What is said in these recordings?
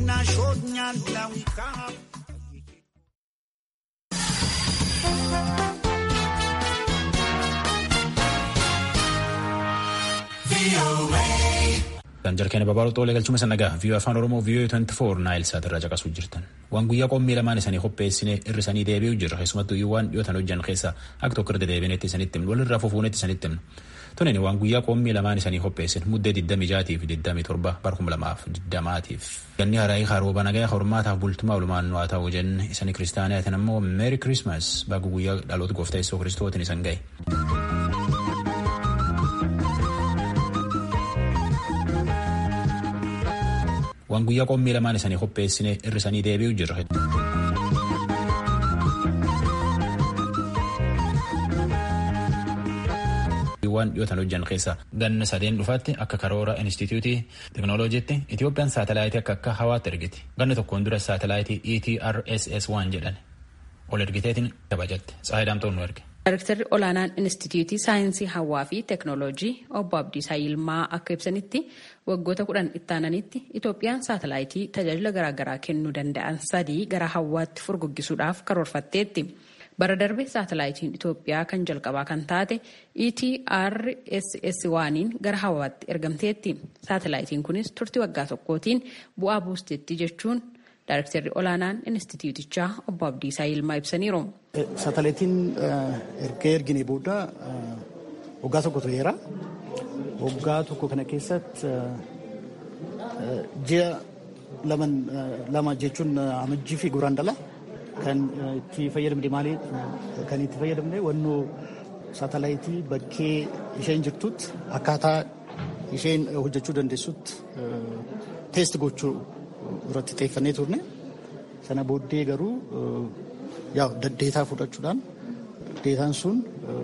Jarkeenya babal'oo xoolee galchuma sannagaa viiyoo afaan oromoo viiyoo 24 naayil saatirraa caqasuu jirtan waan guyyaa qommii lamaan isaanii qopheessine irrisanii deebi'u jirra keessumattuu waan dhiyootan hojjan keessa akka tokko irra deebineetti isanitti himnu walirraa fufuunetti isanitti himnu tunin waan guyyaa qommii lamaan isaanii qopheessin muddee 26 fi 27 barkuma lamaaf 20tiif ganni haraayii harooba nagaa hormaataaf bultumaa olumaan nu'aa ta'uu jenne isanii kiristaaniyaatiin ammoo meeri kirismas baga guyyaa dhaloota gooftaa yesuus kiristootiin isan ga'e. waan guyyaa qommii lamaan isaanii qopheessine irrisanii deebi'u jirra. waan dhiyootan hojjan keessa ganna sadeen dhufaatti akka karoora inistitiyuutii teknooloojiitti Itoophiyaan saatalaayitii akka akka hawaatti ergiti ganna tokkoon dura saatalaayitii ETRSS waan jedhan ol ergiteetiin kabajatte tsaayidaamtoon nu erge. Daayirektarri olaanaan Inistituutii Saayinsii Hawaa fi Teeknooloojii obbo Abdiisaa Yilmaa akka ibsanitti waggoota kudhan ittaananitti Itoophiyaan saatalaayitii tajaajila garaagaraa kennuu danda'an sadii gara hawaatti furguggisuudhaaf karoorfatteetti. Bara darbe saatalaayitiin Itoophiyaa kan jalqabaa kan taate ETRSS waaniin gara hawaatti ergamteetti. Saatalaayitiin kunis turtii waggaa tokkootiin bu'aa buusteetti jechuun Daayirektarri olaanaan Inistituutichaa obbo Abdiisaa Yilmaa ibsaniiru. Saatalaayitiin erga ergine booda waggaa tokko tureera. Waggaa tokko kana keessatti ji'a lama jechuun amajjii fi guraandhala kan itti fayyadamne maali kan itti fayyadamne wannoo saatalaayitii bakkee isheen jirtutti akkaataa isheen hojjechuu dandeessutti teesti gochuu irratti xiyyeeffannee turne sana booddee garuu yaa deetaa fudhachuudhaan deetaan sun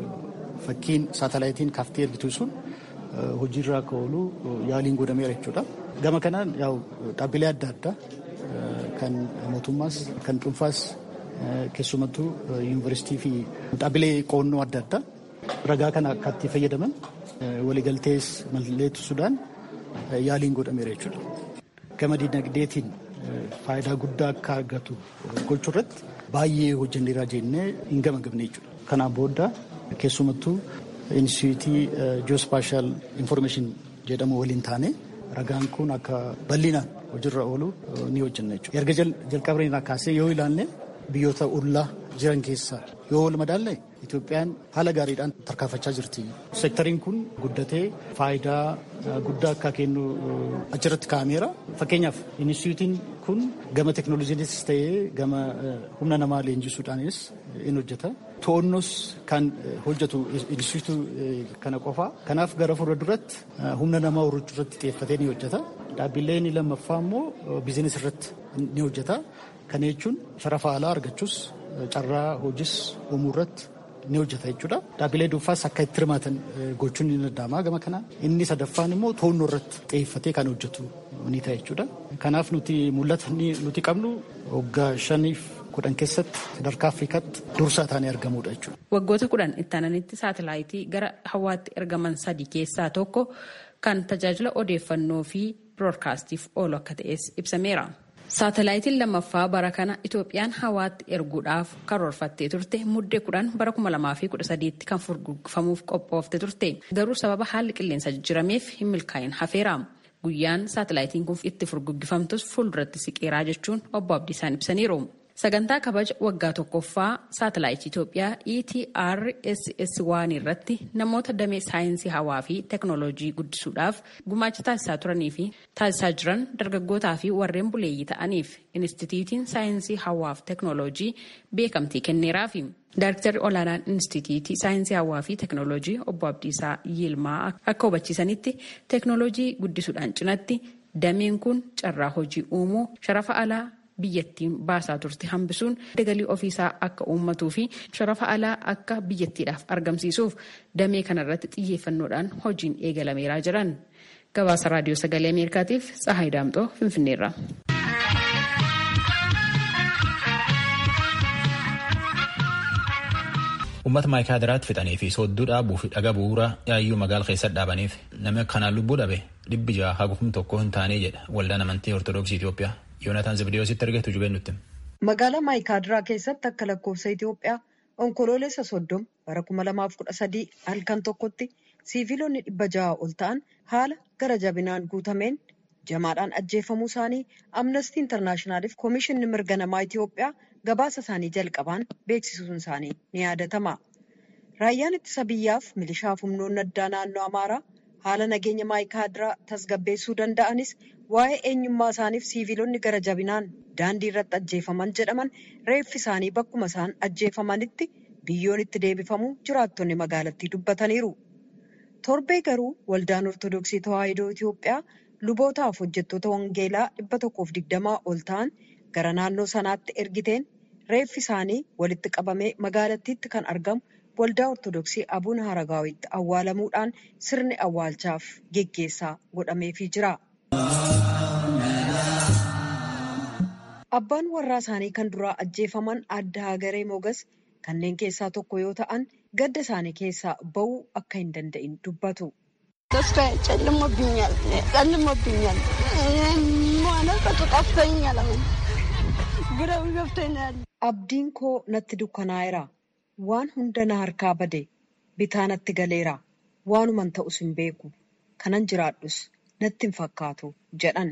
fakkiin saatalaayitiin kaaftee ergitu sun hojiirra akka oolu yaaliin godhameera jechuudha. Gama kanaan yaa'u dhaabbilee adda addaa kan mootummaas kan dhuunfaas keessumattuu yuunivarsiitii fi dhaabbilee qo'annoo adda addaa ragaa kana akka itti fayyadaman waliigaltees mallatteessuudhaan yaaliin godhameera jechuudha. Gama dinagdeetiin faayidaa guddaa akka argatu gochuu irratti baay'ee hojjanneeraa jennee hin gamagamne jechuudha. Kanaan booda keessumattuu inistitiyuutii ji'oospaashaal infoormeeshin jedhamu waliin taane ragaan kun akka bal'inaan hojiirra oolu ni hojjenna jechuudha. Erga jalqabnee kaasee yoo ilaalle biyyoota ollaa jiran keessaa yoo wal madaalle Itoophiyaan haala gaariidhaan tarkaanfachaa jirti. Seektariin kun guddatee faayidaa guddaa akka kennu achirratti kaa'ameera. Fakkeenyaaf inistitiyuutiin kun gama teeknooloojiinis ta'ee gama humna namaa leenjisuudhaanis in hojjeta. To'onnos kan hojjetu inistitiyuutii kana qofa. Kanaaf gara fuula duratti humna namaa horachuu irratti xiyyeeffatee ni hojjeta. Dhaabbileen lammaffaa immoo biizinis irratti ni hojjeta. Kana jechuun sharafa alaa argachuus carraa hojiis uumuu irratti ni hojjeta jechuudha. Dhaabbilee dhuunfaas akka itti hirmaatan gochuun ni danda'ama gama kanaan. Inni sadaffaan immoo to'annoo irratti xiyyeeffatee kan hojjetu ni ta'a jechuudha. Kanaaf nuti mul'ata nuti qabnu waggaa shaniif kudhan keessatti sadarkaa Afrikaatti dursaa taanee argamuudha jechuudha. Waggoota kudhan ittaananitti saatalaayitii gara hawaatti ergaman sadii keessaa tokko kan tajaajila odeeffannoo fi biroodkaastiif oolu akka ta'es ibsameera. Saatalaayitiin lammaffaa bara kana Itoophiyaan hawaatti erguudhaaf karoorfattee turte muddee kudhan bara kuma lamaa fi kudha sadiitti kan furguggifamuuf qophoofte turte. Garuu sababa haalli qilleensa jijjirameef hin milkaa'in hafeera. Guyyaan saatalaayitiin kun itti furguggifamtus fuulduratti siqeeraa jechuun obbo Abdiisaan ibsaniiru. Sagantaa kabaja waggaa tokkoffaa saatalaayitii Itoophiyaa ETRSS waan irratti namoota damee saayinsii hawaa fi teeknooloojii guddisuudhaaf gumaacha taasisaa turanii fi taasisaa jiran dargaggootaa fi warreen buleeyyii ta'aniif Inistituutiin saayinsii hawaa fi teeknooloojii beekamtii kenneeraafi. Daayiriktarri olaanaan Inistituutii saayinsii hawaa fi teeknooloojii obbo Abdiisaa Yilmaa akka hubachiisanitti teeknooloojii guddisuudhaan cinatti dameen kun carraa hojii uumuu sharafa alaa biyyattiin baasaa turte hambisuun galii ofiisaa akka uummatuu fi sharafa alaa akka biyyattiidhaaf argamsiisuuf damee kanarratti xiyyeeffannoodhaan hojiin eegalameeraa jiran gabaasa raadiyoo sagalee ameerikaatiif tsahaay daamxoo finfinneerra. Uummata maayikaadiraatti fixanii fi soodduu dhaabuu fi dhaga bu'uura yaayyuu magaala keessatti dhaabaniif namni kanaan lubbuu dhabe dhibbi jaha hagufum tokko hin taane jedha waldaan amantii ortodoksii Itoophiyaa. Yoonataan Zibdiyoositti ergeetu jubeen nutti. Magaalaa Maayikaadiraa keessatti akka lakkoofsa Itoophiyaa onkoloolessa soddoma bara kuma lamaaf kudha sadii halkan tokkotti siiviilonni dhibba jaha ol ta'an haala gara jabinaan guutameen jamaadhaan ajjeefamuu isaanii amnestii intarnaashinaaliif koomishinni mirga namaa Itoophiyaa gabaasa isaanii jalqabaan beeksisuun isaanii ni yaadatama. Raayyaan ittisa biyyaaf milishaaf humnoonni addaa naannoo Amaaraa haala nageenya maayikaadiraa tasgabbeessuu danda'anis waa'ee eenyummaa isaaniif siiviilonni gara jabinaan daandii irratti ajjeefaman jedhaman reeffi isaanii bakkuma isaan ajjeefamanitti biyyoon itti deebifamuu jiraattonni magaalattii dubbataniiru. Torbee garuu waldaan Ortodoksii Tawaahidoo Itoophiyaa lubootaaf hojjettoota wangeelaa dhibba tokkoof digdamaa ol ta'an gara naannoo sanaatti ergiteen reeffi isaanii walitti qabamee magaalattiitti kan argamu waldaa Ortodoksii Abuun Haragaawitti awwaalamuudhaan sirni awwaalchaaf geggeessaa godhameefii jira. Abbaan warraa isaanii kan duraa ajjeefaman adda hagaree mogas kanneen keessaa tokko yoo ta'an gadda isaanii keessaa ba'uu akka hin danda'in dubbatu. ጨልሞብኛል ጨልሞብኛል ማለቀቱ ጠፍቶኛል አሁን ግረው ገብቶኛል Abdiin koo natti dukkanaa'eera. Waan hunda na harkaa bade. Bitaa natti galeera. Waanuman ta'us hin beeku. Kanan jiraadhus natti hin fakkaatu jedhan.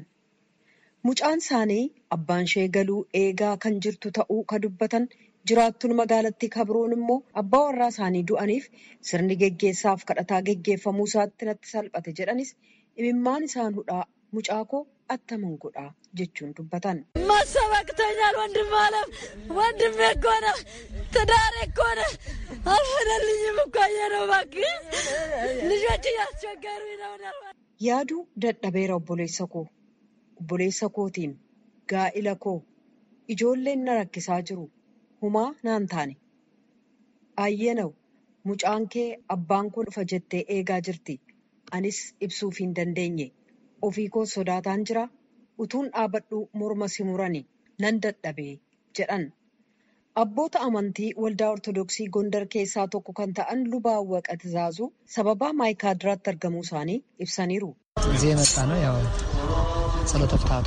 Mucaan isaanii abbaan ishee galuu eegaa kan jirtu ta'uu ka dubbatan jiraattuun magaalattii kabroon immoo abbaa warraa isaanii du'aniif sirni geggeessaaf kadhataa geggeeffamuu isaatti natti salphate jedhanis imimmaan isaan hudhaa mucaa koo attaman godhaa jechuun dubbatan. ማሰባክተኛል ወንድም አለም ወንድሜ እኮ ነው ትዳሬ እኮ ነው አልሆነልኝም እኮ ነው እባክህ ልጆች እያስቸገሩኝ ነው Yaaduu dadhabeera obboleessa koo. Obboleessa kootiin gaa'ila koo ijoolleen na rakkisaa jiru. Humaa naan taane. Ayyeenaw mucaan kee abbaan koo dhufa jettee eegaa jirti. Anis ibsuuf hin dandeenye. Ofii koo sodaataan jira. Utuun dhaabadhu morma si murani nan dadhabee jedhan. Abboota amantii waldaa Ortodoksii Gondar keessaa tokko kan ta'an lubaa Awwaqa Tizaazuu sababaa maayikaadiraatti argamuu isaanii ibsaniiru. እዚህ የመጣ ነው ያው ጸሎተ ፍትሐቱ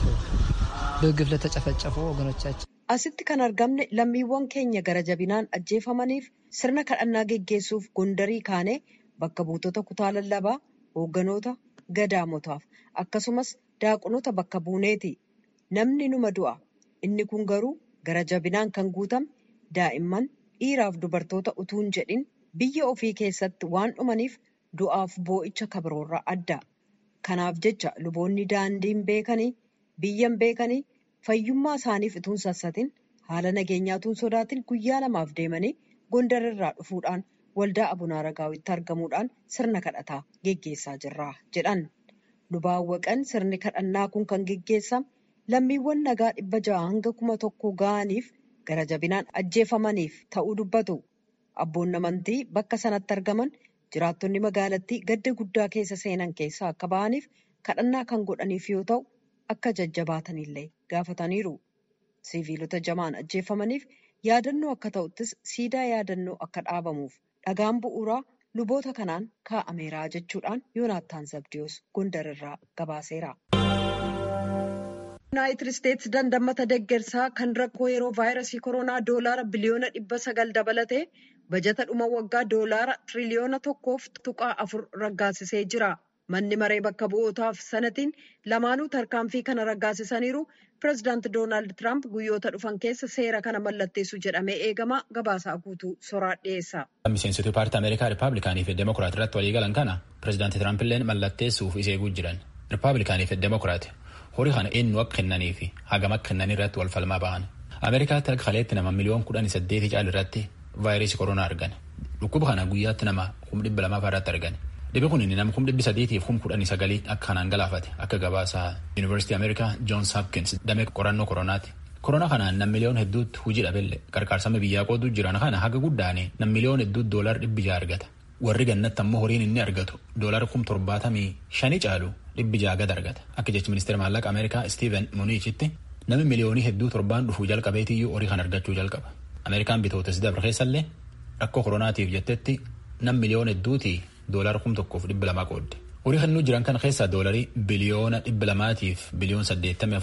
በግፍ ለተጨፈጨፉ ወገኖቻችን Asitti kan argamne lammiiwwan keenya gara jabinaan ajjeefamaniif sirna kadhannaa geggeessuuf gondarii kaanee bakka buutota kutaa lallabaa, hoogganoota gadaamotaaf akkasumas daaqonoota bakka buuneeti. Namni numa du'a. Inni kun garuu gara jabinaan kan guutame daa'imman dhiiraaf dubartoota utuu hin jedhin biyya ofii keessatti waan dhumaniif du'aaf boo'icha kabroorraa adda. Kanaaf jecha luboonni daandiin beekanii biyyan beekanii fayyummaa isaaniif utuun sassatin haala nageenyaa utuun sodaatin guyyaa lamaaf deemanii gondarirraa dhufuudhaan waldaa abunaa ragaawitti argamuudhaan sirna kadhataa geggeessaa jirra jedhan. Lubaawwaqan sirni kadhannaa kun kan geggeessame lammiiwwan nagaa dhibba ja'a hanga kuma tokko ga'aniif gara jabinaan ajjeefamaniif ta'uu dubbatu. Abboonni amantii bakka sanatti argaman jiraattonni magaalattii gadda guddaa keessa seenan keessaa akka ba'aniif kadhannaa kan godhaniif yoo ta'u akka jajjabaatanillee gaafataniiru. Siviilota jamaan ajjeefamaniif yaadannoo akka ta'uttis siidaa yaadannoo akka dhaabamuuf dhagaan bu'uuraa luboota kanaan kaa'ameera jechuudhaan Yoonaattaan Zabdiyoos Gondarirraa gabaaseera. Yuunaayitid Isteetsi dandammata deggersaa kan rakkoo yeroo vaayirasii koronaa doolaara biliyoona dhibba sagal dabalatee bajata dhuma waggaa doolaara tiriliyoona tokkoof tuqaa afur raggaasisee jira. Manni maree bakka bu'ootaaf sanatiin lamaanuu tarkaanfii kana raggaasisaniiru. Pireezidaanti Doonaald Tiraamp guyyoota dhufan keessa seera kana mallatteessu jedhamee eegama. Gabaasaa guutuu soraa dhiyeessa. Miseensituu paartii Ameerikaa Rippaabilikaanii fi Demokiraat irratti walii galan kana pireezidaanti Tiraamp illee mallatteessuuf isa eeguu jiran. Rippaabilikaanii fi Demokiraat horii kana eenyu akka kennanii fi hagam akka kennanii irratti wal falmaa bahan. Ameerikaatti akka kaleetti nama miliyoon kudhanii saddeetii caal irratti vaayirasii koronaa argan. Dhukkuba kana guyyaatti nama kum dhibba lamaa irratti argan. Dhibbi kun nama kum dhibbi sadiitiif kum kudhanii sagalii akka kanaan galaafate akka gabaasaa Yuunivarsiitii Ameerikaa Joons Hopkins damee qorannoo koronaati. Koronaa kanaan nam miliyoon hedduutti hojii dhabelle qarqaarsama biyyaa qoodu jiran kana haga guddaane nam miliyoon hedduutti doolar dhibbi jaha argata. Warri gannatti ammoo horiin inni argatu doolar kum torbaatamii shanii caalu dhibbi jaha gad argata. Akka jechi ministeera maallaqa Ameerikaa Steven Mnuchin namni miliyoonii hedduu torbaan dhufuu jalqabeetiyyuu horii kan argachuu jalqaba. Ameerikaan bitootas dabre keessallee rakkoo koronaatiif jettetti nam miliyoon hedduutii doolara kum tokkoof dhibba lamaa qoodde. Horii kannuu jiran kana keessaa doolarii biliyoona dhibba lamaatiif biliyoon saddeettamii afurii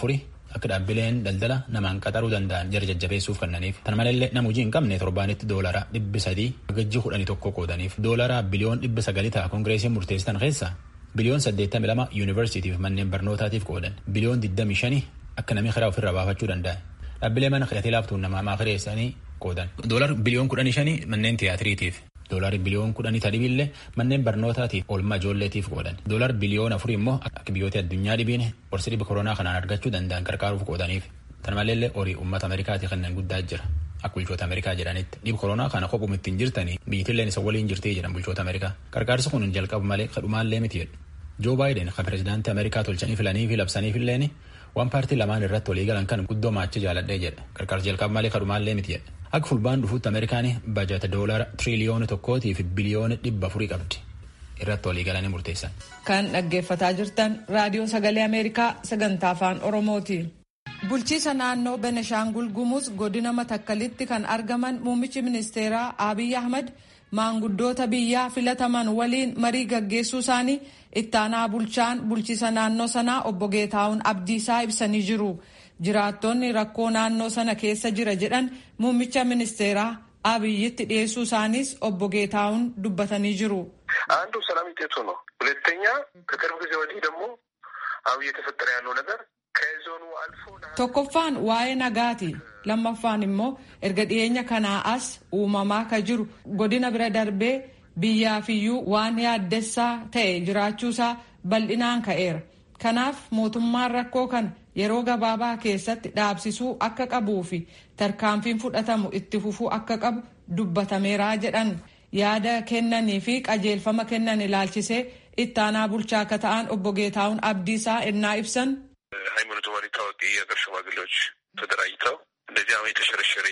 akka dhaabbileen daldala namaan qaxaruu danda'an jara jajjabeessuuf kennaniif tan malallee nama hojii hin qabne torbaanitti doolara dhibbi sadii gajji kudhanii tokko qoodaniif doolara biliyoon dhibba sagalii ta'a koongireesiin murteessitan keessa biliyoon saddeettamii lama yuunivarsiitiif manneen barnootaatiif qoodan biliyoon digdamii shanii akka namni karaa ofirraa baafachuu danda'a dhaabbilee mana hidhatee laaftuun namaa maakireessanii qoodan doolar biliyoon kudhanii shanii manneen tiyaatiriitiif doolaari biliyoon kudhanii tadhibiillee manneen barnootaatiif oolmaa ijoolleetiif qoodan doolar biliyoon afur immoo akka biyyoota addunyaa dhibiin qorsi dhiba koronaa kanaan argachuu danda'an qarqaaruuf qoodaniif tan maleellee horii uummata ameerikaati kanneen guddaa jira akka bulchoota ameerikaa jedhanitti dhiba koronaa kana kophuma ittiin jirtanii biyyittilleen isa waliin jirtii jedhan bulchoota ameerikaa qarqaarsi kun jalqabu malee kadhumaallee miti jedhu joo baayiden kan pireezidaantii ameerikaa tolchanii filanii fi labsaniifilleen waan paartii lamaan irratti walii galan kan guddoo maachi jaaladhee jedha qarqaarsi jalqabu malee kadhumaallee miti jedha akka fulbaan dhufuutti ameerikaan bajata doolara tiriliyoona tokkootii fi biliyoona dhibba afurii qabdi irratti walii galanii murteessan. kan dhaggeeffataa jirtan raadiyoo sagalee ameerikaa sagantaa afaan oromooti. bulchiisa naannoo beneshaangul gumuz godina matakkalitti kan argaman muummichi ministeeraa abiy ahmad maanguddoota biyyaa filataman waliin marii gaggeessuu isaanii ittaanaa bulchaan bulchiisa naannoo sanaa obbo geetaawun abdiisaa ibsanii jiru. jiraattonni rakkoo naannoo sana keessa jira jedhan muummicha ministeeraa abiyyitti dhiyeessuu isaaniis obbo ጌታውን dubbatanii jiru። አንዱ ሰላም ውጤቱ ነው። ሁለተኛ ከቅርብ ጊዜ ወዲህ ደግሞ አሁን እየተፈጠረ ያለው ነገር ከዞኑ አልፎ tokkoffaan waa'ee nagaati lammaffaan immoo erga dhiyeenya kanaa as uumamaa ka jiru godina bira darbee biyyaafiyyuu waan yaaddessaa ta'e jiraachuusaa bal'inaan ka'eera kanaaf mootummaan rakkoo kana yeroo gabaabaa keessatti dhaabsisuu akka qabuu fi tarkaanfiin fudhatamu itti fufuu akka qabu dubbatameeraa jedhan yaada kennanii fi qajeelfama kennan ilaalchisee ittaanaa bulchaa akka ta'an obbo Geetaawun Abdiisaa ennaa ibsan. ሃይማኖት መሪ ታዋቂ የሀገር ሽማግሌዎች ተደራጅተው እንደዚህ አሁን የተሸረሸረ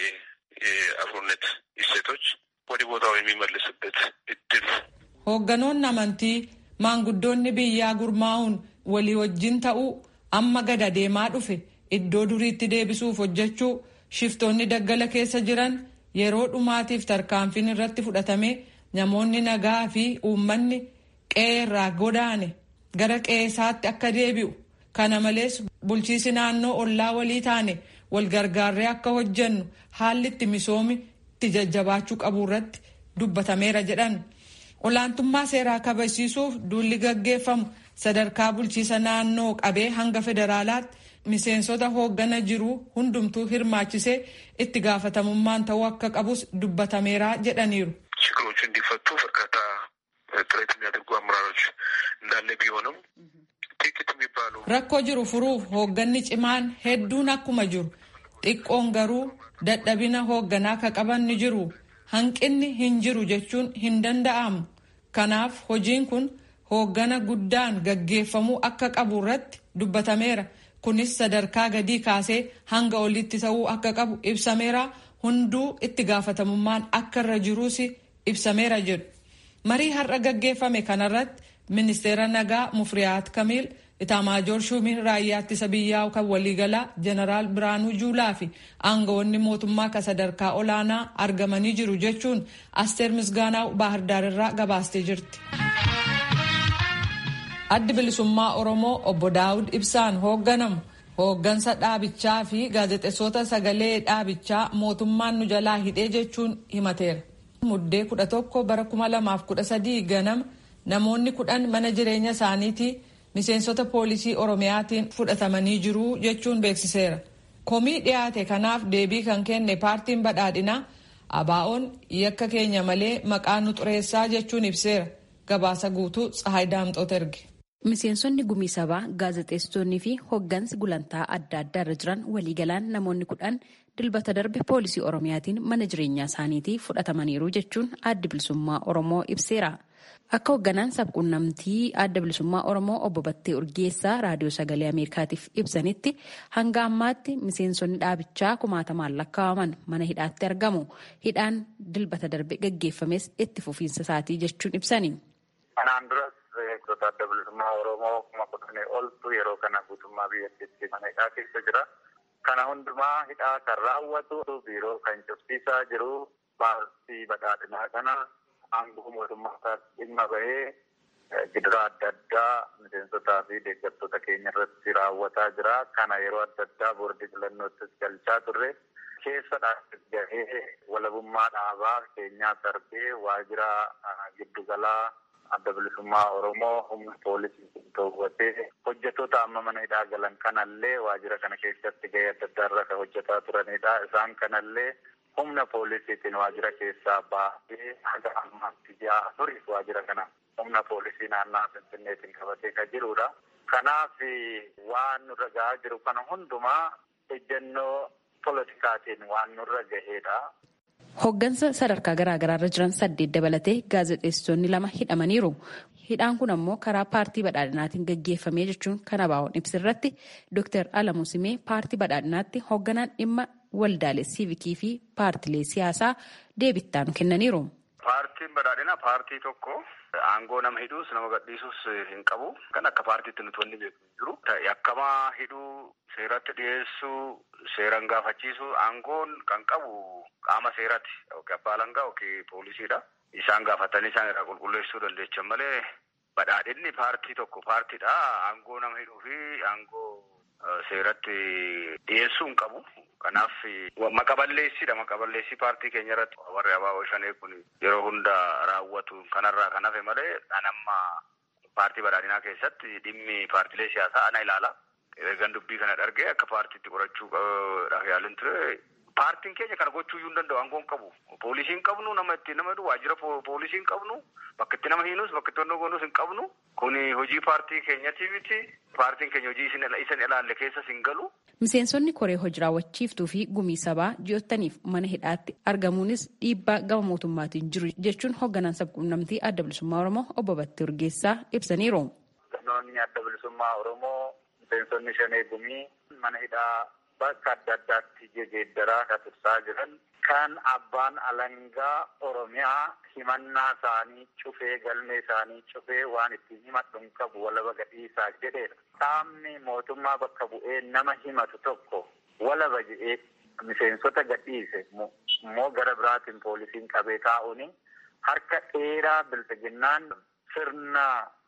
የአብሮነት እሴቶች ወደ ቦታው የሚመልስበት እድል hoogganoonni amantii maanguddoonni biyyaa gurmaa'uun walii wajjin ta'uu amma gada deemaa dhufe iddoo duriitti deebisuuf hojjechuu shiftoonni daggala keessa jiran yeroo dhumaatiif tarkaanfiin irratti fudhatame namoonni nagaa fi uummanni qe'ee irraa godaane gara qe'eesaatti akka deebi'u kana malees bulchiisi naannoo ollaa walii taane wal gargaarree akka hojjennu haalli itti misoomi itti jajjabaachuu qabu irratti dubbatameera jedhan olaantummaa seeraa kabachiisuuf duulli gaggeeffamu sadarkaa bulchiisa naannoo qabee hanga federaalaatti miseensota hooggana jiru hundumtuu hirmaachisee itti gaafatamummaan ta'uu akka qabus dubbatameera jedhaniiru. ችግሮቹ እንዲፈቱ በርካታ ጥረት የሚያደርጉ አመራሮች እንዳለ ቢሆንም ጥቂት የሚባሉ rakkoo jiru furuuf hoogganni cimaan hedduun akkuma jiru xiqqoon garuu dadhabina hoogganaa ka qaban ni jiru hanqinni hin jiru jechuun hin danda'amu kanaaf hojiin kun hooggana guddaan gaggeeffamuu akka qabu irratti dubbatameera kunis sadarkaa gadii kaasee hanga olitti ta'uu akka qabu ibsameera hunduu itti gaafatamummaan akka irra jiruus ibsameera jedhu marii har'a gaggeeffame kanarratti ministeera nagaa mufriyaat kamiil itaamaajoor shuumiin raayyaa ittisa biyyaa kan waliigalaa jeneraal biraanuu juulaa fi aangawoonni mootummaa ka sadarkaa olaanaa argamanii jiru jechuun asteer misgaanaa baahirdaar irraa gabaastee jirti. addi bilisummaa oromoo obbo daawud ibsaan hoogganamu hooggansa dhaabichaa fi gaazexeessota sagalee dhaabichaa mootummaan nu jalaa hidhee jechuun himateera. muddee kudha tokko bara kuma lamaaf kudha sadii ganama namoonni kudhan mana jireenya isaaniitii miseensota poolisii oromiyaatiin fudhatamanii jiru jechuun beeksiseera. komii dhiyaate kanaaf deebii kan kenne paartiin badhaadhinaa abaa'oon yakka keenya malee maqaa nu xureessaa jechuun ibseera gabaasa guutuu tsahaay daamxoota erge. Miseensonni gumii sabaa gaazexeessitoonnii fi hoggansi gulantaa adda addaa irra jiran waliigalaan namoonni kudhan dilbata darbe poolisii oromiyaatiin mana jireenyaa isaaniitii fudhatamaniiru jechuun adda bilisummaa oromoo ibseera. Akka hoogganaan sabquunnamtii adda bilisummaa oromoo obbo Battee Urgeessaa raadiyoo sagalee Ameerikaatiif ibsanitti hanga ammaatti miseensonni dhaabichaa kumaatamaan lakkaa'aman mana hidhaatti argamu. Hidhaan dilbata darbe gaggeeffames itti fufiinsa isaatii jechuun ibsani. Beektota adda bilisummaa Oromoo kuma kudhanii oltu yeroo kana guutummaa biyyattiitti mana hidhaa keessa jira. Kana hundumaa hidhaa kan raawwatu biiroo kan cufsiisaa jiru paartii badhaadhinaa kana aangoo mootummaa dhimma bahee gidiraa adda addaa miseensotaa fi deeggartoota keenya irratti raawwataa jira. Kana yeroo adda addaa boordii filannoottis galchaa turre. Keessa gahee walabummaa dhaabaa keenyaa darbee waajjira giddugalaa adda bilisummaa Oromoo humna poolisii to'atee hojjettoota amma mana hidhaa galan kanallee waajjira kana keessatti gahee adda addaa irra kan hojjetaa turanidha. Isaan kanallee humna poolisiitiin waajjira keessaa baasee haga ammaatti ji'a afurii waajjira kana humna poolisii naannaa Finfinneetiin qabatee kan jirudha. Kanaaf waan nurra gahaa jiru kana hundumaa ejjennoo politikaatiin waan nurra gahedha. Hoggansa sadarkaa garaagaraa irra jiran saddeet dabalatee gaazexeessitoonni lama hidhamaniiru. Hidhaan kun ammoo karaa paartii badhaadhinaatiin gaggeeffamee jechuun kan ABO'n ibsirratti Dr. Alamuu Simee paartii badhaadhinaatti hogganaan dhimma waldaalee siivikii fi paartilee siyaasaa deebittaan kennaniiru. Paartiin badhaadhinaa paartii tokko aangoo nama hidhuus nama gadhiisuus hin qabu. Kan akka paartiitti nuti wanni beeku hin jiru. Yakkamaa hidhuu, seeratti dhiyeessuu, seeran gaafachiisuu aangoon kan qabu qaama seeraati. Yookiin abbaa alangaa yookiin poolisiidha. Isaan gaafatanii isaan irraa qulqulleessuu dandeechan malee badhaadhinni paartii tokko paartiidha. Aangoo nama hidhuu fi aangoo seeratti dhiyeessuu hin qabu. Kanaaf maqaballeessidha. Maqaballeessii paartii keenya irratti warri abaaboo shanee kun yeroo hunda raawwatu kanarraa kan hafe malee dhanamma paartii badhaadhinaa keessatti dhimmi paartilee siyaasaa ana ilaala. Ergan dubbii kana dhargee akka paartiitti qorachuu yaalin ture. Paartiin keenya kana gochuu iyyuu hin danda'u aangoo hin qabu. Poolisii hin qabnu nama ittiin nama hidhu waajjira poolisii hin qabnu bakka itti nama hiinus bakka itti onnoo goonus hin qabnu. Kuni hojii paartii keenyati miti. Paartiin keenya hojii isin ilaalle keessas hin galu. Miseensonni koree hojii raawwachiiftuu fi gumii sabaa ji'ottaniif mana hidhaatti argamuunis dhiibbaa gama mootummaatiin jiru jechuun hoogganaan sabquunnamtii adda bilisummaa Oromoo obbo Battee Urgeessaa ibsaniiru. Hooggantoonni adda bilisummaa Oromoo miseensonni shanee gumii mana hidhaa bakka adda addaatti jijjiiraa kan tursaa jiran kan abbaan alangaa Oromiyaa himannaa isaanii cufee galmee isaanii cufee waan ittiin himadhu hin qabu walaba gadhiisaa jedheedha. Qaamni mootummaa bakka bu'ee nama himatu tokko walaba jedhee miseensota gadhiise immoo gara biraatiin poolisiin qabee taa'uuni harka dheeraa bilbiginnaan sirna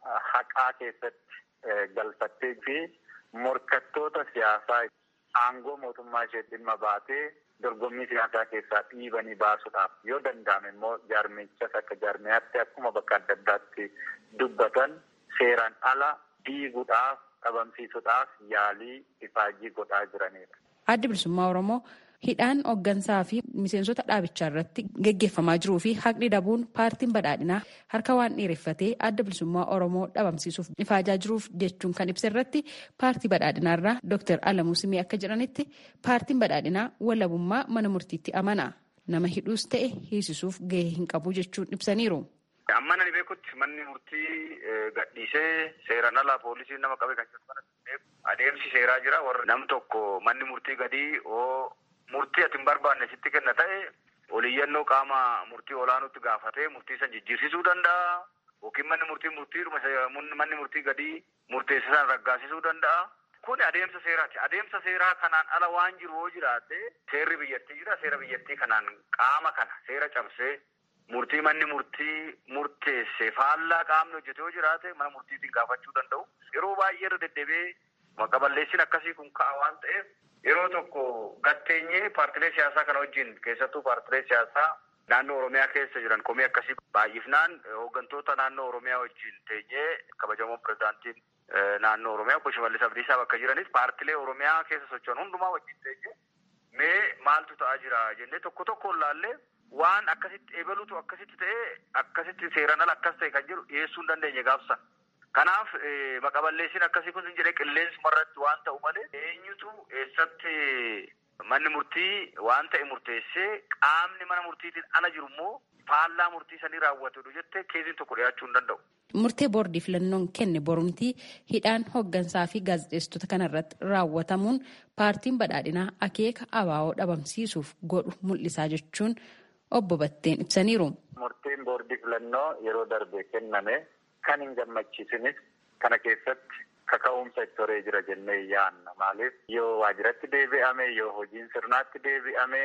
haqaa keessatti galfattee fi morkattoota siyaasaa aangoo mootummaa ishee dhimma baatee dorgommii siyaasaa keessaa dhiibanii baasuudhaaf yoo danda'ame immoo jaarmichas akka jaarmiyaatti akkuma bakka adda addaatti dubbatan seeraan ala diiguudhaaf dhabamsiisuudhaaf yaalii ifaajii godhaa jiranidha. Addi bilisummaa Oromoo hidhaan hooggansaa fi miseensota dhaabichaa irratti gaggeeffamaa jiruu fi haqni dhabuun paartiin badhaadhinaa harka waan dheereffatee adda bilisummaa Oromoo dhabamsiisuuf ifaajaa jiruuf jechuun kan ibsa irratti paartii badhaadhinaa irraa Dr. Alamuu Simee akka jedhanitti paartiin badhaadhinaa walabummaa mana murtiitti amana. Nama hidhuus ta'e hiisisuuf gahee hin qabu jechuun ibsaniiru. Amma nani beekutti manni murtii gadhiisee seeraan alaa poolisiin nama qabee kan jedhu adeemsi seeraa jira warra nam tokko manni murtii gadii oo murtii ati hin barbaanne sitti kenna ta'e oliyyannoo qaama murtii olaanuutti gaafatee murtii san jijjiirsisuu danda'a yookiin manni murtii murtiidhuma manni murtii gadii murteessisan raggaasisuu danda'a. Kun adeemsa seeraati. Adeemsa seeraa kanaan ala waan jiru yoo jiraate seerri biyyattii jira. Seera biyyattii kanaan qaama kana seera cabsee murtii manni murtii murteesse faallaa qaamni hojjete yoo jiraate mana murtiitiin gaafachuu danda'u. Yeroo baay'ee irra deddeebi'ee maqaballeessiin akkasii kun ka'a waan ta'eef yeroo tokko gatteenyee paartilee siyaasaa kana wajjin keessattuu paartilee siyaasaa naannoo Oromiyaa keessa jiran komii akkasii baay'ifnaan hooggantoota naannoo Oromiyaa wajjin teenyee kabajamoon pirezidaantiin naannoo Oromiyaa obbo Shimallis Abdiisaa bakka jiranis paartilee Oromiyaa keessa socho'an hundumaa wajjin teenyee mee maaltu ta'aa jira jennee tokko tokkoon laallee waan akkasitti eebaluutu akkasitti ta'ee akkasitti seeraan ala akkas ta'e kan jedhu dhiyeessuu hin dandeenye gaafsan. Kanaaf maqaballeessiin akkasii kun jedhee qilleensuma irratti waan ta'u malee eenyutu eessatti manni murtii waan ta'e murteessee qaamni mana murtiitiin ala jiru immoo faallaa murtii sanii raawwatudha jettee keessiin tokko dhiyaachuu hin danda'u. Murtee boordii filannoon kenne borumtii hidhaan hooggansaa fi gaazexeessitoota kanarratti raawwatamuun paartiin badhaadhinaa akeeka abaa'oo dhabamsiisuuf godhu mul'isaa jechuun obbo Batteen ibsaniiru. Murtiin boordii filannoo yeroo darbe kenname kan hin gammachiisinis kana keessatti kaka'umsa itti horee jira jennee yaanna. Maaliif yoo waajjiratti deebi'ame yoo hojiin sirnaatti deebi'ame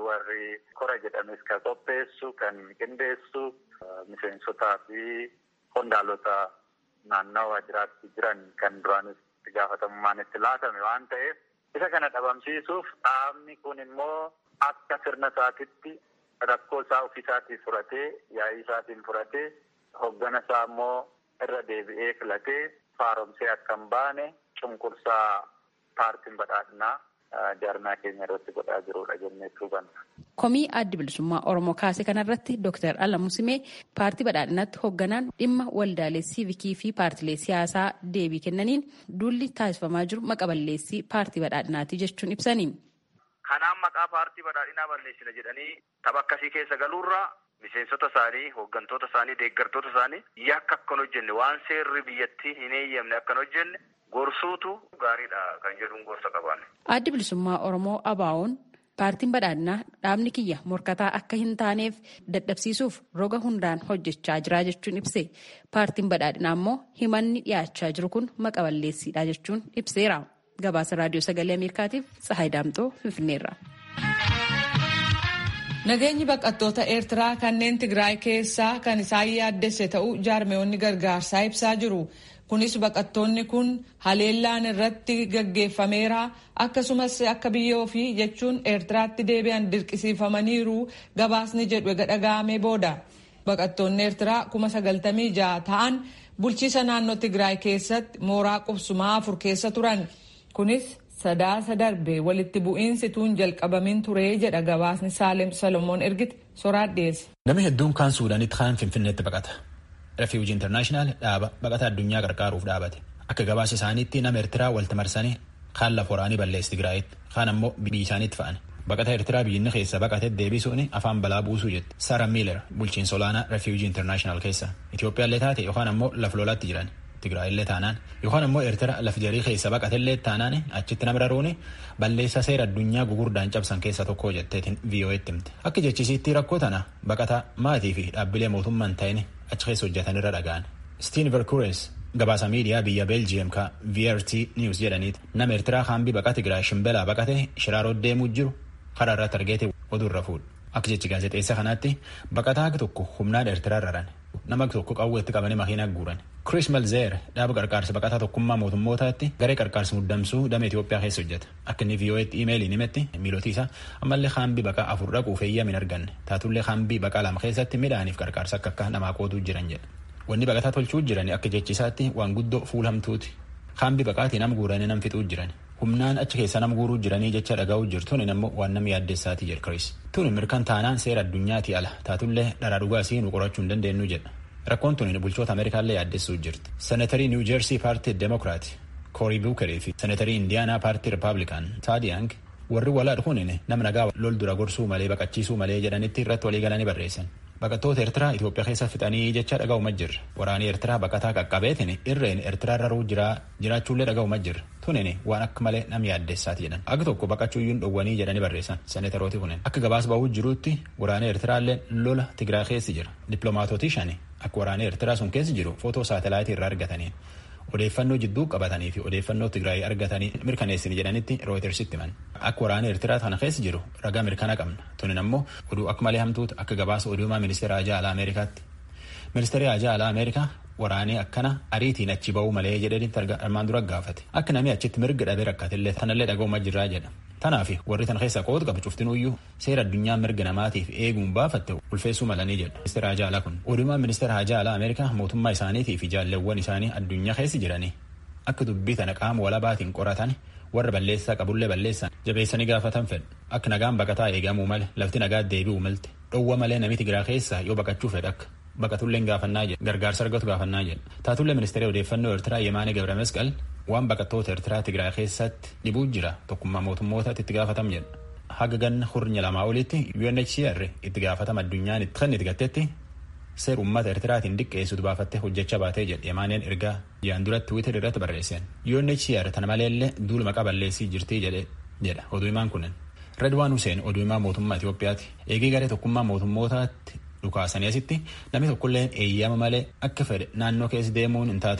warri kora jedhames kan qopheessu kan qindeessu miseensotaa fi qondaalota naannawa waajjiraatti jiran kan duraanis itti gaafatamummaan itti laatame waan ta'eef isa kana dhabamsiisuuf dhaabni kun immoo akka sirna isaatitti rakkoo isaa ofiisaatiin furatee yaa'ii isaatiin furatee hoggana isaa immoo irra deebi'ee filatee faaromsee akka hin baane cunqursaa paartiin badhaadhinaa jaarmaa keenya irratti godhaa jirudha jennee hubanna. Komii addi bilisummaa Oromoo kaase kanarratti Dr. Alamuu Simee paartii badhaadhinaatti hoogganaan dhimma waldaalee siivikii fi paartilee siyaasaa deebii kennaniin duulli taasifamaa jiru maqa balleessii paartii badhaadhinaati jechuun ibsani. Kanaan maqaa paartii badhaadhinaa balleessina jedhanii tapha akkasii keessa galuurraa miseensota isaanii, hooggantoota isaanii, deeggartoota isaanii yakka akkan hojjenne waan seerri biyyattii hin eeyyamne akkan hojjenne gorsuutu gaariidha kan jedhuun gorsa qaban. Addi bilisummaa Oromoo ABO'n paartiin badhaadhinaa dhaabni kiyya morkataa akka hin taaneef dadhabsiisuuf roga hundaan hojjechaa jira jechuun ibse. Paartiin badhaadhinaa immoo himanni dhiyaachaa jiru kun maqa balleessiidha jechuun ibseera. Gabaasa raadiyoo sagalee Ameerikaatiif Tsahaay Daamxoo Finfinneerra. Nageenyi baqattoota Eertiraa kanneen Tigraay keessaa kan isaan yaaddesse ta'uu jaarmeewwanni gargaarsaa ibsaa jiru. Kunis baqattoonni kun haleellaan irratti gaggeeffameera akkasumas akka biyya ofii jechuun Eertiraatti deebi'an dirqisiifamaniiru gabaasni jedhu ega dhaga'amee booda. Baqattoonni Eertiraa kuma sagaltamii ja'a ta'an bulchiisa naannoo Tigraay keessatti mooraa qubsumaa afur keessa turan. Kunis sadaasa darbe walitti bu'iinsi tuun jalqabamin ture jedha gabaasni Saalem Salomoon ergite soraat dhiyeesse. Namni hedduun kaan Suudaanitti kaan Finfinneetti baqata. Refiwuji Intarnaashinaal dhaaba baqata addunyaa gargaaruuf dhaabate. Akka gabaasa isaaniitti nama Eertiraa walitti marsanii kaan lafa waraanii balleessi Tigraayitti kaan ammoo biyya isaaniitti fa'an. Baqata Eertiraa biyyinni keessa baqatee deebisuun afaan balaa buusuu jette. Sara Miiler bulchiinsa olaanaa Refiwuji Intarnaashinaal keessa. Itoophiyaallee taate yookaan ammoo lafa lolaatti jiran. Tigraayillee taanaan yookaan ammoo Eertira laf jarii keessa baqatellee taanaan achitti nama raruuni balleessa seera addunyaa gugurdaan cabsan keessa tokko jetteetiin VOA'tti himte. Akka jechisiitti rakkoo tana baqataa maatii fi dhaabbilee mootummaan ta'in achi keessa hojjetanirra dhaga'an. Stiin Verkures gabaasa miidiyaa biyya Beeljiyeem ka VRT News jedhaniiti nama Eertiraa haambii baqaa Tigraay shimbelaa baqate shiraaroo deemuu jiru karaa irratti argeete oduurra fuudhu. Akka jechi gaazexeessa kanaatti baqataa tokko humnaan Eertiraa raran. nama tokko qawweetti qabanii makiinaa guuran. Chris Malzeer dhaaba qarqaarsa baqataa tokkummaa mootummootaatti garee qarqaarsa muddamsuu damee Itoophiyaa keessa hojjeta. Akka inni VOA'tti imeeliin himetti miilootii isaa ammallee haambii baqaa afur dhaquuf eeyyama hin arganne. Taatullee haambii baqaa lama keessatti midhaaniif qarqaarsa akka akka namaa qootuu jiran jedha. Wanni baqataa tolchuu jiran akka jechisaatti waan guddoo fuulamtuuti. Haambii baqaatii nam guuranii nam fixuu jiran. Humnaan achi keessa nam guuruu jiranii jecha dhaga'uu jirtuun ammoo waan nama yaaddessaati jedha Chris. Tuni mirkan taanaan seera addunyaati ala taatullee dharaa dhugaasii nu qorachuu hin dandeenyu jedha. Rakkoon tuni bulchoota Ameerikaallee yaaddessuu jirti. Senatarii Niw Jeersii paartii Demokiraati Koorii Buukerii fi senatarii Indiyaanaa paartii Ripaablikaan Taadiyang warri walaa dhufuun nama nagaa lol dura gorsuu malee baqachiisuu malee jedhanitti irratti walii galanii barreessan. Baqattoota Eertiraa Itoophiyaa keessa fixanii jecha dhaga'uma jirra. Waraanii Eertiraa baqataa qaqqabeetiin irreen Eertiraa raruu jiraachuullee dhaga'uma jirra. Tunin waan akka malee nam yaaddessaati jedhan. Akka tokko baqachuuyyuun dhowwanii jedhanii barreessan senatarooti kunin. Akka gabaas ba'uu jiruutti waraanii Eertiraallee lola Tigiraa keessa jira. Dippiloomaatootii shani akka waraanii Eertiraa sun keessa jiru footoo saatalaayitii irraa argatanii odeeffannoo jidduu qabatanii fi odeeffannoo Tigraay argatanii mirkaneessini jedhanitti rooyitersitti himan. Akka waraana Eertiraa kana keessa jiru ragaa mirkana qabna. Tunin ammoo oduu akka malee hamtuutu akka gabaasa oduumaa ministeera ajaa alaa Ameerikaatti. Ministeerri ajaa alaa Ameerikaa waraanee akkana ariitiin achi ba'uu malee jedhanitti armaan dura gaafate. Akka namni achitti mirga dhabee rakkatillee tanallee dhaga'uuma jirraa jedha. Tanaaf warri tan keessa qooda qabu cuftinuyyuu seera addunyaa mirga namaatiif eeguun baafatte ulfeessuu malanii jedha. Ministeera Hajaa Alaa kun odumaan ministeera Hajaa Alaa Ameerikaa mootummaa isaaniitii fi jaalleewwan isaanii addunyaa keessa jiranii akka dubbii tana qaama walabaatiin qoratan warra balleessaa qabullee balleessan jabeessanii gaafatan fedhu. Akka nagaan baqataa eegamuu male lafti nagaa deebi'uu malte dhowwa malee namni Tigiraa keessaa yoo baqachuu fedha akka baqatullee gaafannaa jedha gargaarsa argatu gaafannaa jedha. Taatullee ministeera odeeffannoo Eertiraa Yemaanee Gabra Mesqal waan baqattoota Eertiraa Tigraay keessatti dhibuu jira tokkummaa mootummootaatti itti gaafatam jedha. Haga ganna hurnya lamaa olitti UNHCR itti gaafatama addunyaan itti kan itti gattetti seera uummata Eertiraatiin diqqeessutu baafattee hojjechaa baatee jedhe Yemaaneen ergaa jiyaan duratti Twitter irratti barreesseen. UNHCR tana maleellee duula maqaa balleessii jirtii jedhe jedha oduu himaan kunin. Redwaan Hussein oduu himaa mootummaa Itoophiyaati. Eegee garee tokkummaa mootummootaatti dhukaasanii asitti namni tokkolleen eeyyama malee akka fedhe naannoo keessa deemuun hin taatu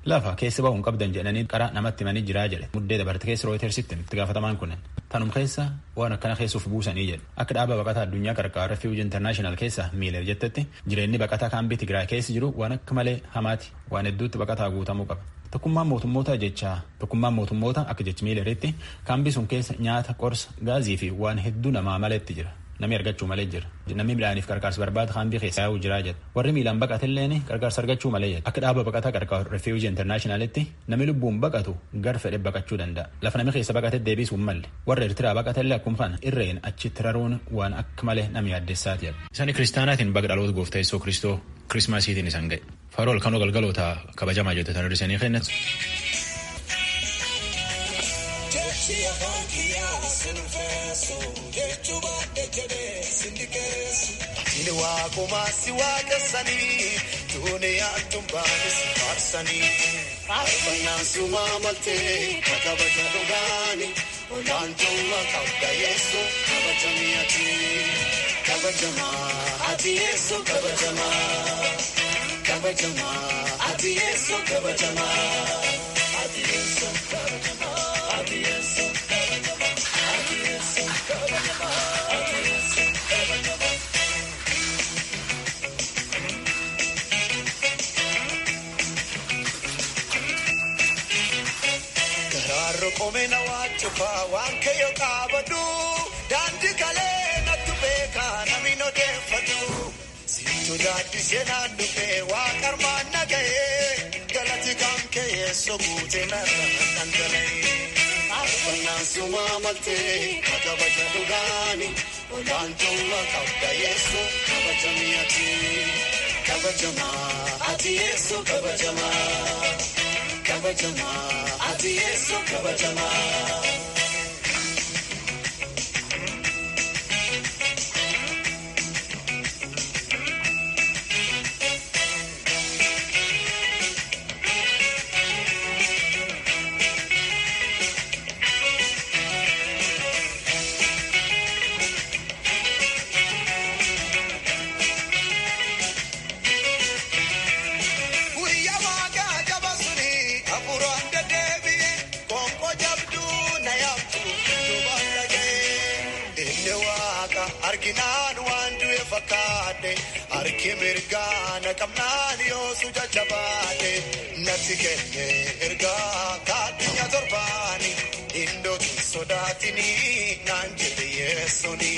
lafa keessa bahuun qabdan jedhanii qara namatti himanii jiraa jedhe muddee dabarte keessa rooyitersitti itti gaafatamaan kunin tanum keessa waan akkana keessuuf buusanii jedhe akka dhaaba baqataa addunyaa qarqaara refuuji intarnaashinaal keessa miiler jettetti jireenyi baqataa kaambii tigraay keessa jiru waan akka malee hamaati waan hedduutti baqataa guutamuu qaba. Tokkummaan mootummoota jechaa tokkummaan mootummoota akka jechi miileritti kaambii sun keessa nyaata qorsa gaazii fi waan hedduu namaa maletti jira. Namni argachuu malee jira. Namni midhaaniif qarqaarsa barbaada kaambii keessa yaa'uu jiraa jedha. Warri miilaan baqatelleen qarqaarsa argachuu malee jedha. Akka dhaaba baqataa qarqaaru refuuji intarnaashinaalitti namni lubbuun baqatu gar fedhe baqachuu danda'a. Lafa namni keessa baqate deebisuun malle. Warra Eertiraa baqatellee akkuma kana irreen achitti raruun waan akka malee nama yaaddessaati jedha. Isaan kiristaanaatiin baga dhaloota gooftaa Yesuus Kiristoo kirismaasiitiin isaan ga'e. Farool kanoo galgaloota kabajamaa jettan hir'isanii kennatu. Inni waaqumaa si waaqessanii duuniyaan tumbaanis faarsanii. Faarfannaan sumaa maltee kabaja dhugaani olaantummaa qabda yeessu kabajamii ati. Kabajamaa ati yeessu kabajamaa. Kabajamaa ati yeessu kabajamaa. Ati yeessu kabajamaa. Ati yeessu kabajamaa. Ati yeessu kabajamaa. Ati yeessu kabajamaa. Garaarro qomena waachufaa waan kayyoo qaabadhu daandii kalee natti beekaa namni odeeffatu. Situ daaddisee naan dhufee waa qarmaan nagahee galati kan ka'ee soguutee narra dhangala'ee. Faarfannaan sumaa maltee kabaja dhugaani olaantummaa qabda yeessu kabajamii ati. Kabajamaa ati yeessu kabajamaa. Kabajamaa ati yeessu kabajamaa. Guyyaa waaqa jaba suni hafuuraan deddeebi'e gonko jabduu na yaabtu duubaan dhaga'e. Inni waaqa arginaan waan du'e fakkaate harki mirgaa na qabnaan yoosu jajjabaate natti kenne ergaa kaadhinya torbaani indootu sodaatini naan jedhe yeessoni.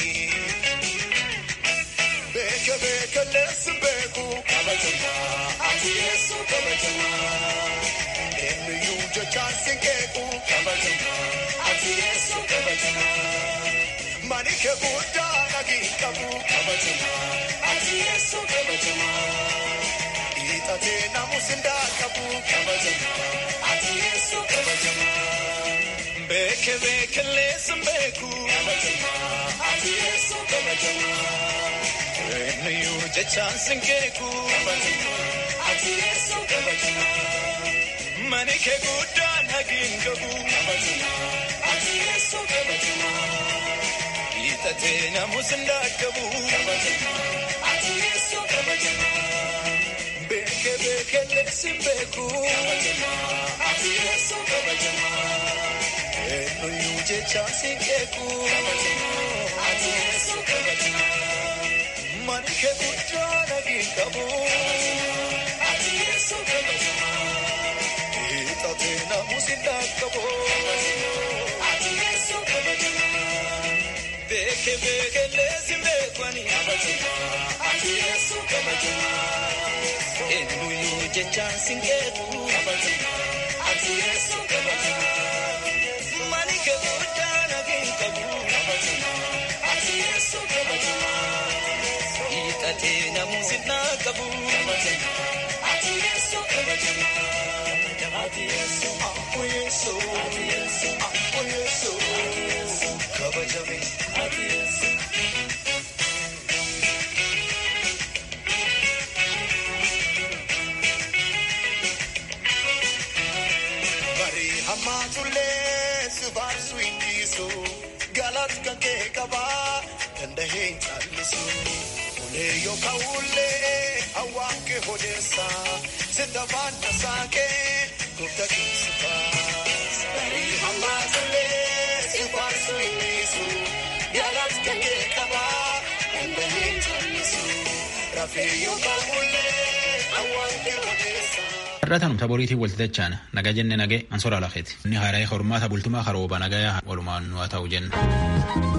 Beeke beeke leessi beeku kabajamaa ati yeessu kabajamaa. Eenyuyyuu jechaan si keeku kabajamaa ati yeessu kabajamaa. Mani kee guddaa nagii qabu kabajamaa ati yeessu kabajamaa. Hiixatee namus hindaa qabu kabajamaa ati yeessu kabajamaa. Beeke beeke leessi beeku kabajamaa ati yeessu kabajamaa. Eenyuyyuu jechaan si keeku ati yeessu kabajamaa. Mani kee guddaa nagiin qabu ati yeessu kabajamaa. Hiixatee namus ndaaqabu ati yeessu kabajamaa. Beeke beeke leessi beeku ati yeessu kabajamaa. Eenyuyyuu jechaan si keeku ati yeessu kabajamaa. Mani kee guddaa nagiin qabu ati yeessu kabajamaa. Hiixatee namus ndaaqabu ati yeessu kabajamaa. Beeke beeke leessi beekwani ati yeessu kabajamaa. Eenyuyyuu jechaan si keeku ati yeessu kabajamaa. Mani kee guddaa nagiin qabu ati yeessu kabajamaa. Hiixatee namus ndaaqabu ati yeessu kabajamaa. Ati yeessu akku yeessu ati yeessu akku yeessu ati yeessu kabajame ati yeessu. Barii hammaatullee si faarsu hin dhiisu galata kan kee qabaa dandahee hin callisu. Ulee yookaan ulee hawaan kee odeessa sitta faana saakee gooftaa keessa baas. Barii hammaa tullee si faarsu innisu galata kan kee qabaa dandahee callisu rafee yookaan mullee awwaan kee odeessa. Har'aataan taboriitiin walti dachaan nagaa jenne nagee ansoraa lafeeti. Inni haaraa hormaata bultumaa karooba nagayaa walumaan nu haa ta'u jenna.